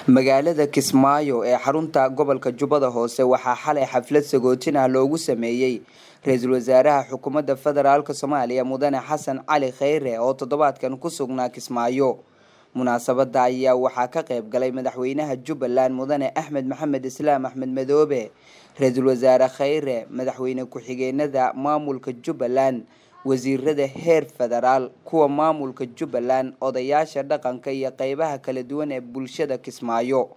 magaalada kismaayo ee xarunta gobolka jubbada hoose waxaa xalay xaflad sagootin ah loogu sameeyey ra-iisul wasaaraha xukuumadda federaalk soomaaliya mudane xasan cali kheyre oo toddobaadkan ku sugnaa kismaayo munaasabada ayaa waxaa ka qayb galay madaxweynaha jubbaland mudane axmed maxamed islaam axmed madoobe ra-iisul wasaare kheyre madaxweyne ku-xigeenada maamulka jubbaland wasiirada heer federaal kuwa maamulka jubbaland odayaasha dhaqanka iyo qeybaha kala duwan ee bulshada kismaayo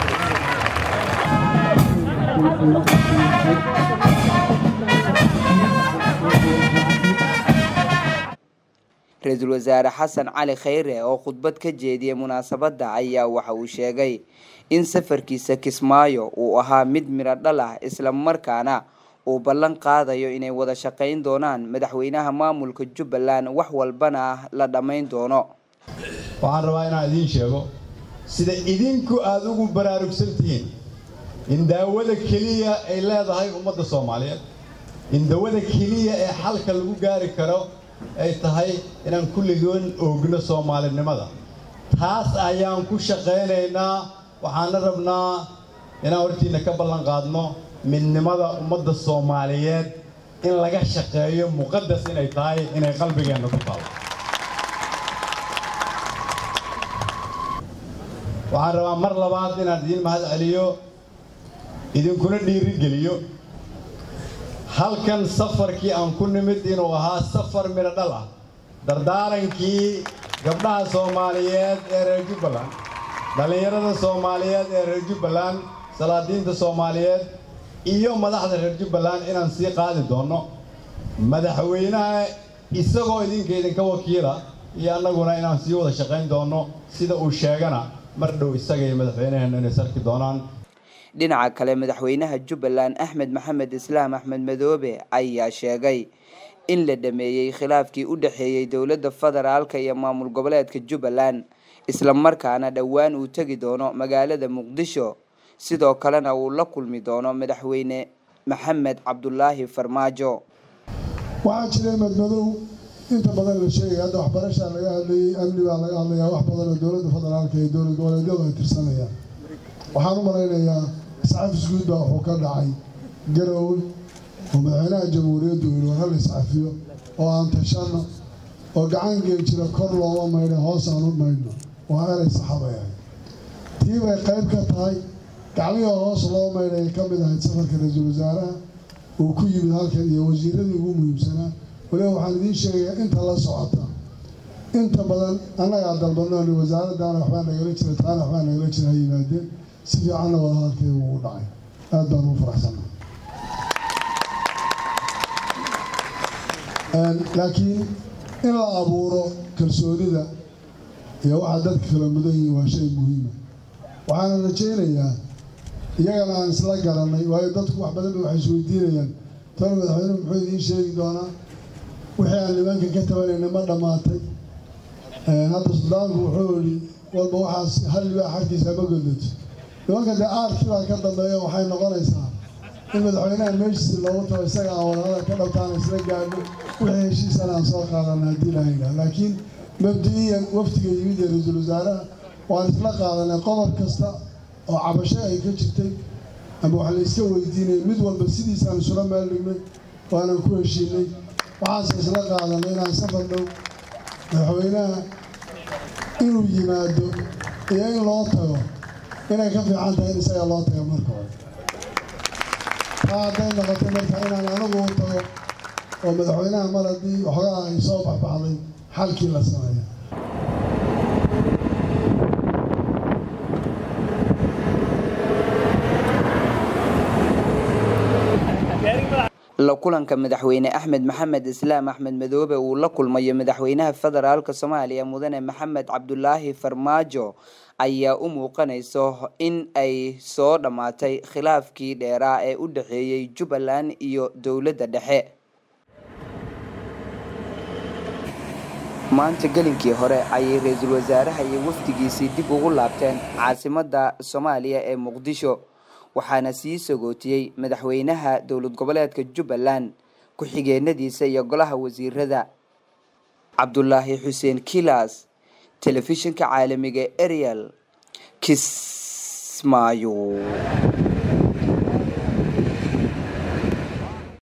ra-iisul wasaare xasan cali kheyre oo khudbad ka jeediyay munaasabada ayaa waxa uu sheegay in safarkiisa kismaayo uu ahaa mid midho dhal ah isla markaana uu ballan qaadayo inay wada shaqayn doonaan madaxweynaha maamulka jubbaland wax walbana ah la dhammayn doono waxaan rabaa inaan idiin sheego sida idinku aada ugu baraarugsan tihiin in daawada keliya ay leedahay ummadda soomaaliyeed in dawada keliya ee xalka lagu gaari karo ay tahay inaan kulligoon oogno soomaalinimada taas ayaan ku shaqaynaynaa waxaana rabnaa inaan hortiinna ka ballan qaadno midnimada ummadda soomaaliyeed in laga shaqeeyo muqadas inay tahay inay qalbigeenna ku taalo waxaan rabaa mar labaad inaan idiin mahad celiyo idinkuna dhiirigeliyo halkan safarkii aan ku nimid inuu ahaa safar midho dhal ah dardaarankii gabdhaha soomaaliyeed ee reer jubbaland dhallinyarada soomaaliyeed ee reer jubbaland salaadiinta soomaaliyeed iyo madaxda reer jubbaland inaan sii qaadi doonno madaxweynaha isagoo idinka idinka wakiila iyo annaguna inaan sii wada shaqayn doonno sida uu sheegana mar dhow isaga iyo madaxweynaheenna inay sarki doonaan dhinaca kale madaxweynaha jubbaland axmed maxamed islaam axmed madoobe ayaa sheegay in la dhameeyey khilaafkii u dhexeeyey dowladda federaalka iyo maamul goboleedka jubbaland isla markaana dhowaan uu tegi doono magaalada muqdisho sidoo kalena uu la kulmi doono madaxweyne maxamed cabdulaahi farmaajo waxaa jiray madmadow inta badan la sheegaya hadda waxbarashaa laga hadlayay amni baa laga hadlayaa wax badan oo dowladda federaalka iyo dowlad goboleedyadu ay tirsanayaan waxaan u malaynayaa iscafis guud baa wuxuu ka dhacay garowe oo madaxweynaha jamhuuriyaddu yidhi war hal iscafiyo oo aan tashanno oo gacan geel jira kor looma maydha hoos aan u maydhno waa erey saxabay ahayd tii bay qayb ka tahay gacmihii hoos loo maydhaya ka mid ahayd safarka ra-iisul wasaaraha uu ku yimid halkan iyo wasiiradii ugu muhiimsanaa waliba waxaan idiin sheegayaa inta la socota inta badan annagaa dalbanooni wasaaraddaana waxbaa nagala jira taana waxbaa nagala jira ha yimaadeen si fiicanna wada hadalkeeda ugu dhacay aad baan ugu faraxsannahay laakiin in la abuuro kalsoonida iyo waxaa dadka kala mudan yihiin waa shay muhiima waxaana rajaynayaa iyagana aan isla garanay waayo dadku wax badan ba waxay isweydiinayaan tana madaxweynuhu muxuu idiin sheegi doonaa wixii aan nimanka ka tabanayna ma dhammaatay hadda suldaanku wuxuu idhi walba waxaas hal libaa xagtiisa ma godato nimanka dee aarkii baa ka dambeeya waxay noqonaysaa in madaxweynaha meeshiisa loogu tago isaga aan wadahada ka dhabtaana isla gaadho wixii heshiisana aan soo qaadana haddii lahayna laakiin mabdi-iyan waftiga yimid ee ra-iisul wasaaraha waan isla qaadanay qodob kasta oo cabasho ay ka jirtay ama wax la iska weydiinaya mid walba sidiisaan isula meel dhignay waanan ku heshiinay waxaase isla qaadanay inaan safar dhow madaxweynaha inuu yimaado iyo in loo tago inay ka fiican tahay in isaga loo tago marka hore taa hadday noqotay marka inaan anigu u tago oo madaxweynaha mar haddii waxoogaa ay soo baxbaxday xalkii la sameeya la kulanka madaxweyne axmed maxamed islaam axmed madoobe uu la kulmayo madaxweynaha federaalk soomaaliya mudane maxamed cabdulaahi farmaajo ayaa u muuqanayso in ay soo dhammaatay khilaafkii dheeraa ee u dhexeeyey jubbaland iyo dowladda dhexe maanta gelinkii hore ayay ra-iisul wasaaraha iyo wafdigiisii dib ugu laabteen caasimadda soomaaliya ee muqdisho waxaana sii sagootiyey madaxweynaha dowlad goboleedka jubbaland ku-xigeenadiisa iyo golaha wasiirada cabdulaahi xuseen kilas telefishinka caalamiga ariel kis kismaayo